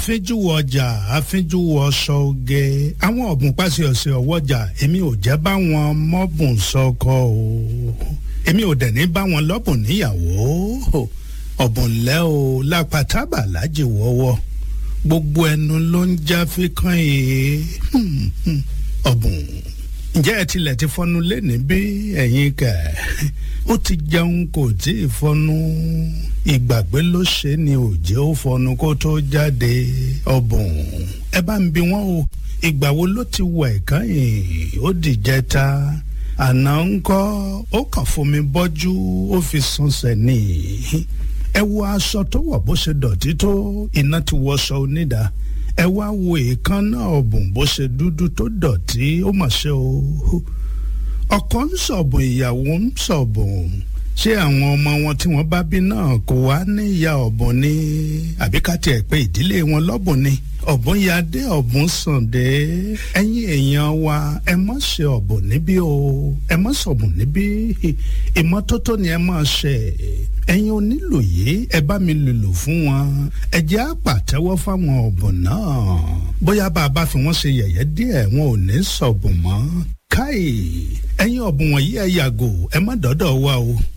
àfínjúwọ ọjà àfínjúwọ ọsọ oge àwọn ọ̀bùn pàṣẹ ọ̀sẹ̀ ọwọ́jà èmi ò jẹ́ báwọn mọ́bùn sọkọ o èmi ò dẹ̀ ní báwọn lọ́bùn níyàwó ọ̀bùn lẹ́ o lápátábà lájì wọ́wọ́ gbogbo ẹnu ló ń já fíkàn yìí ọ̀bùn ǹjẹ́ ẹ tilẹ̀ ti fọnu lẹ́ni bí ẹ̀yin kẹ̀ ó ti jẹun kò tí ì fọnu ìgbàgbé ló ṣe ni òjé ó fọnu kó tó jáde ọ̀bùn ẹ bá ń bi wọ́n o ìgbà wo ló ti wọ ẹ̀kan yìí ó dìjẹta àná ńkọ́ ó kàn fomi bọ́jú ó fi sunṣẹ̀ ni ẹ wo aṣọ tó wọ̀ bó ṣe dọ̀tí tó iná ti wọṣọ onídàá ẹ wá wo èékánná ọ̀bùn bó ṣe dúdú tó dọ̀tí ó mà ṣe o ọkọ ń sọ̀bùn ìyàwó ń sọ̀bùn ṣé àwọn ọmọ wọn tí wọ́n bá bí náà kò wá ní ìyá ọ̀bùn ni àbí ká tiẹ̀ pé ìdílé wọn lọ́bùn ni ọ̀bùn ya dé ọ̀bùn sàn dé ẹ̀yin èèyàn wa ẹ má ṣe ọ̀bùn níbí o ẹ má sọ̀bùn níbí ìmọ́tótó ni ẹ máa ṣe ẹ̀yin onílù yìí ẹ bá mi lùlù fún wọn ẹ jẹ́ àpàtẹ́wọ́ fáwọn ọ̀bùn náà bóyá bá a bá fi wọ́n ṣe yẹ̀yẹ́ díẹ̀ wọn ò ní sọ̀bùn mọ́ káì ẹ̀yin ọ̀bùn wọ̀nyí ẹ yàgò ẹ má dọ́dọ̀ wa o.